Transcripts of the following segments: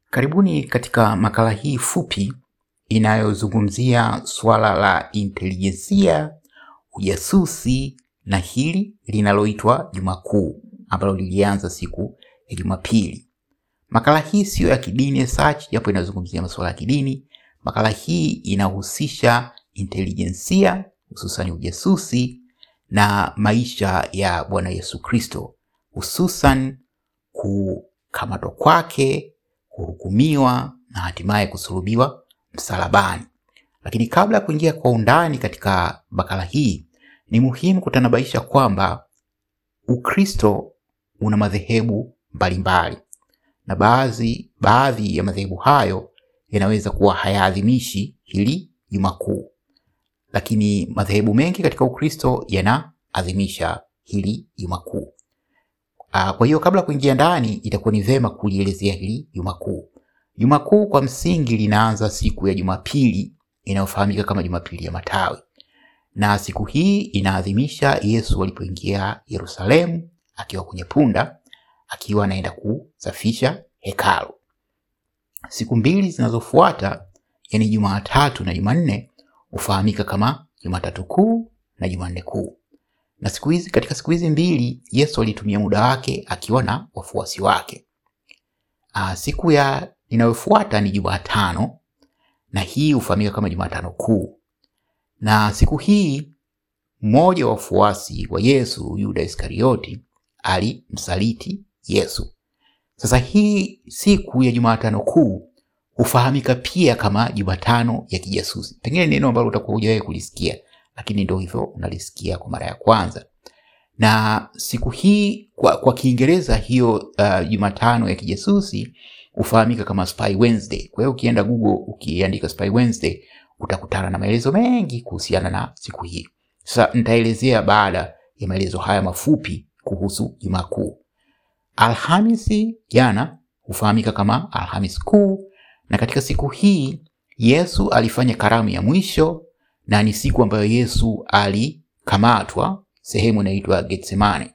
Karibuni katika makala hii fupi inayozungumzia suala la intelijensia, ujasusi na hili linaloitwa Juma Kuu ambalo lilianza siku ya Jumapili. Makala hii siyo ya kidini such, japo inazungumzia masuala ya kidini. Makala hii inahusisha intelijensia, hususan ujasusi na maisha ya Bwana Yesu Kristo, hususan kukamatwa kwake, kuhukumiwa na hatimaye kusulubiwa msalabani. Lakini kabla ya kuingia kwa undani katika makala hii, ni muhimu kutanabaisha kwamba Ukristo una madhehebu mbalimbali na baadhi baadhi ya madhehebu hayo yanaweza kuwa hayaadhimishi hili Juma Kuu, lakini madhehebu mengi katika Ukristo yanaadhimisha hili Juma Kuu. Ah, Kwa hiyo kabla ya kuingia ndani, itakuwa ni vema kulielezea hili Juma Kuu. Juma Kuu kwa msingi linaanza siku ya Jumapili inayofahamika kama Jumapili ya Matawi, na siku hii inaadhimisha Yesu alipoingia Yerusalemu akiwa kwenye punda akiwa anaenda kusafisha hekalu. Siku mbili zinazofuata, yani Jumatatu na Jumanne, hufahamika kama Jumatatu Kuu na Jumanne Kuu. Na siku hizi, katika siku hizi mbili Yesu alitumia muda wake akiwa na wafuasi wake. Aa, siku ya inayofuata ni Jumatano na hii hufahamika kama Jumatano Kuu. Na siku hii mmoja wa wafuasi wa Yesu, Yuda Iskarioti, alimsaliti Yesu. Sasa hii siku ya Jumatano Kuu hufahamika pia kama Jumatano ya kijasusi. Pengine neno ambalo utakuwa hujawahi kulisikia, lakini ndio hivyo unalisikia kwa mara ya kwanza. Na siku hii kwa, kwa Kiingereza hiyo uh, Jumatano ya kijasusi hufahamika kama Spy Wednesday. Kwa hiyo ukienda Google ukiandika Spy Wednesday utakutana na maelezo mengi kuhusiana na siku hii. Sasa nitaelezea baada ya maelezo haya mafupi kuhusu Juma Kuu. Alhamisi jana hufahamika kama Alhamis Kuu, na katika siku hii Yesu alifanya karamu ya mwisho, na ni siku ambayo Yesu alikamatwa sehemu inaitwa Getsemane.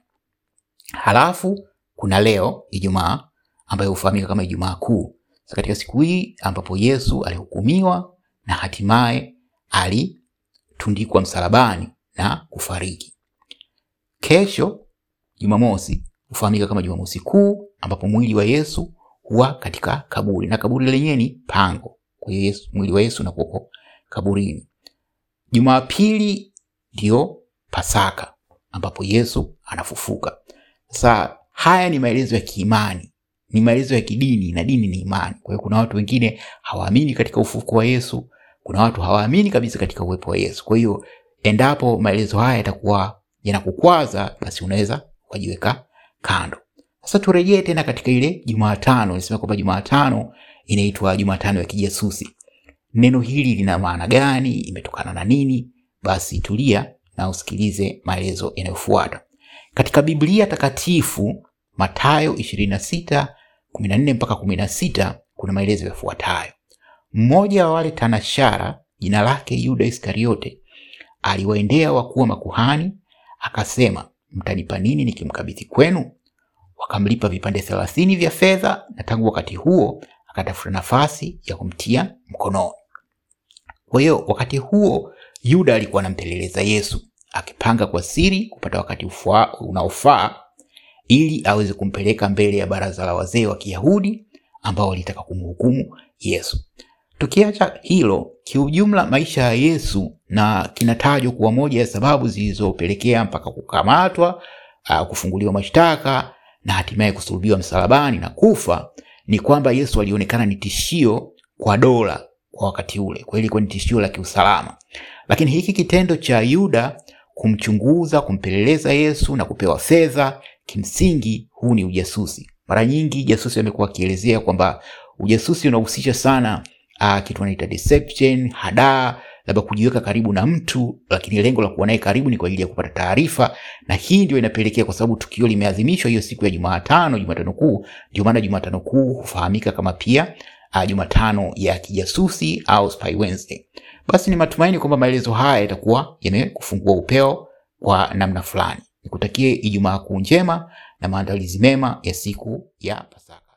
Halafu kuna leo Ijumaa ambayo hufahamika kama Ijumaa Kuu. Sasa katika siku hii ambapo Yesu alihukumiwa na hatimaye alitundikwa msalabani na kufariki. Kesho Jumamosi hufahamika kama Jumamosi Kuu, ambapo mwili wa Yesu huwa katika kaburi na kaburi lenyewe ni pango. Kwa hiyo Yesu, mwili wa Yesu unakuwa kaburini. Jumapili ndio Pasaka ambapo Yesu anafufuka. Sasa haya ni maelezo ya kiimani, ni maelezo ya kidini na dini ni imani. Kwa hiyo kuna watu wengine hawaamini katika ufufuko wa Yesu, kuna watu hawaamini kabisa katika uwepo wa Yesu. Kwa hiyo endapo maelezo haya yatakuwa yanakukwaza, basi unaweza ukajiweka kando. Sasa turejee tena katika ile Jumatano. Nisema kwamba Jumatano inaitwa Jumatano ya kijasusi. Neno hili lina maana gani? Imetokana na nini? Basi tulia na usikilize maelezo yanayofuata katika Biblia Takatifu. Mathayo 26 14 mpaka 16, kuna maelezo yafuatayo. Mmoja wa wale tanashara, jina lake Yuda Iskariote, aliwaendea wakuu wa makuhani akasema, mtanipa nini nikimkabidhi kwenu? Wakamlipa vipande thelathini vya fedha, na tangu wakati huo akatafuta nafasi ya kumtia mkononi. Kwa hiyo wakati huo Yuda alikuwa anampeleleza Yesu, akipanga kwa siri kupata wakati ufaa- unaofaa ili aweze kumpeleka mbele ya baraza la wazee wa Kiyahudi ambao walitaka kumhukumu Yesu. Tukiacha hilo, kiujumla maisha ya Yesu na kinatajwa kuwa moja ya sababu zilizopelekea mpaka kukamatwa, ah, kufunguliwa mashtaka na hatimaye kusulubiwa msalabani na kufa, ni kwamba Yesu alionekana ni tishio kwa dola kwa wakati ule. Kwa hiyo ilikuwa ni tishio la kiusalama, lakini hiki kitendo cha Yuda kumchunguza, kumpeleleza Yesu na kupewa fedha, kimsingi huu ni ujasusi. Mara nyingi jasusi amekuwa akielezea kwamba ujasusi unahusisha sana uh, kitu wanaita deception, hadaa, labda kujiweka karibu na mtu, lakini lengo la kuwa naye karibu ni kwa ajili ya kupata taarifa, na hii ndio inapelekea, kwa sababu tukio limeadhimishwa hiyo siku ya Jumatano, Jumatano Kuu. Ndio maana Jumatano Kuu hufahamika kama pia uh, Jumatano ya kijasusi au Spy Wednesday. Basi ni matumaini kwamba maelezo haya yatakuwa yamekufungua upeo kwa namna fulani. Nikutakie Ijumaa Kuu njema na maandalizi mema ya siku ya Pasaka.